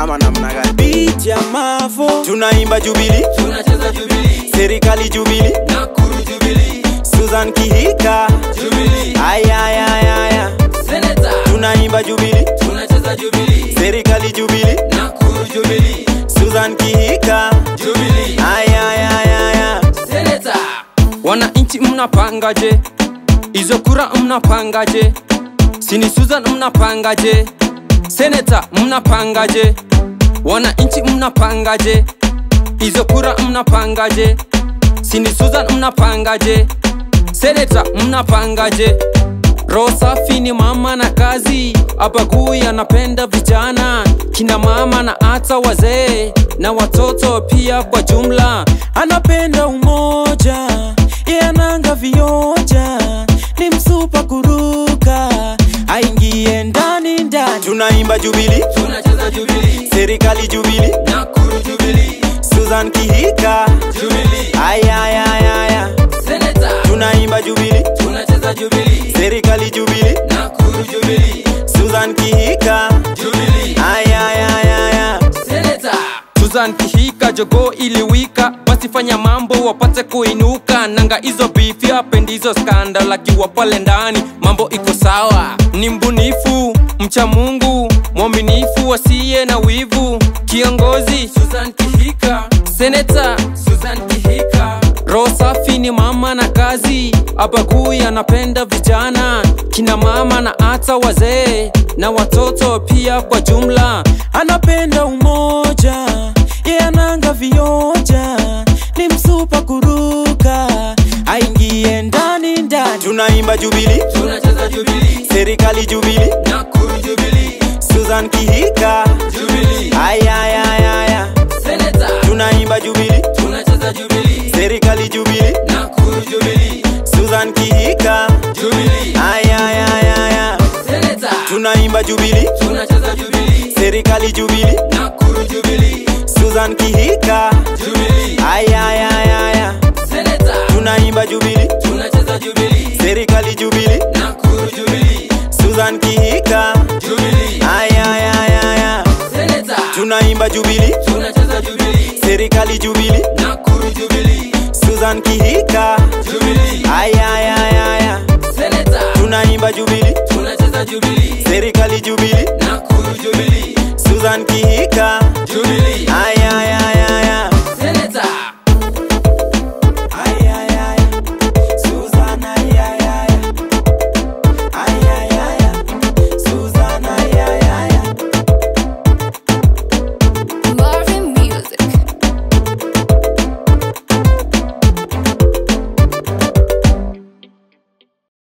ama namna gani beat ya mavo tunaimba jubili tunacheza Jubilee, serikali jubili Nakuru Jubilee, Susan Kihika Jubilee, ayayayaya Senator, tunaimba jubili tunacheza Jubilee, serikali jubili Nakuru Jubilee, Susan Kihika Jubilee, ayayayaya Senator, wananchi mnapangaje hizo kura mnapangaje sini susan mnapangaje seneta mnapangaje wananchi mnapangaje hizo kura mnapangaje sini susan mnapangaje seneta mnapangaje roho safi ni mama na kazi abagui anapenda vijana kina mama na hata wazee na watoto pia kwa jumla anapenda umoja ye ananga vioja ni msupa kuruka aingie ndani ndani tunaimba jubili tunacheza Jubilee, serikali jubili Nakuru Jubilee, Susan Kihika Jubilee, ayayayaya Senator, tunaimba jubili tunacheza Jubilee, serikali jubili Nakuru Jubilee, Susan Kihika Jubilee, ayayayaya Senator, Susan Kihika jogo iliwika wasifanya mambo wapate kuinuka nanga hizo bifi apendi hizo skandal akiwa pale ndani mambo iko sawa ni mbunifu mcha Mungu mwaminifu wasiye na wivu kiongozi Susan Kihika seneta Susan Kihika roho safi ni mama na kazi abagui anapenda vijana kina mama na hata wazee na watoto pia kwa jumla anapenda umoja ye ananga vioja ni msupa kuruka aingie ndani ndani tunaimba jubili tunacheza Jubilee, serikali jubili Nakuru Jubilee, Susan Kihika Jubilee, ayayayaya Senator, tunaimba jubili tunacheza Jubilee, serikali jubili Nakuru Jubilee, Susan Kihika Jubilee, ayayayaya Senator, tunaimba jubili tunacheza Jubilee, serikali jubili Nakuru Jubilee, Susan Kihika Jubilee, ayayayaya Senator, tunaimba jubili tunacheza Jubilee, serikali jubili Nakuru Jubilee, Susan Kihika Jubilee, ayayayaya Senator, tunaimba jubili tunacheza Jubilee, serikali jubili Nakuru Jubilee, Susan Kihika Jubilee, ayayayaya Senator, tunaimba jubili tunacheza Jubilee, serikali jubili Nakuru Jubilee, Susan Kihika Jubilee, ayayayaya